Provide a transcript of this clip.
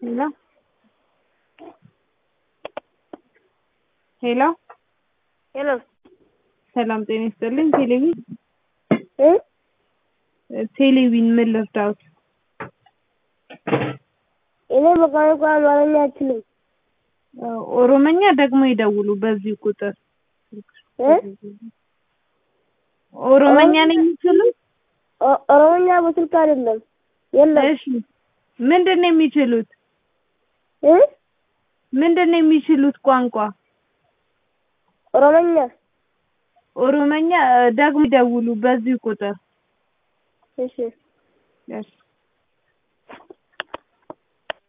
ሄሎ ሄሎ ሄሎ ሰላም ጤና ይስጥልኝ። ቴሌቪዥን እ ቴሌቪዥን ምን ልርዳዎት? እኔ በቋንቋ አማርኛ አልችልም። ኦሮመኛ ደግሞ ይደውሉ በዚህ ቁጥር። እ ኦሮመኛ ነው የሚችሉት? ኦ- ኦሮሞኛ በስልክ አይደለም። የለም እሺ ምንድን ነው የሚችሉት? እ ምንድን ነው የሚችሉት ቋንቋ? ኦሮሞኛ ኦሮመኛ ደግሞ ይደውሉ በዚህ ቁጥር። እሺ እሺ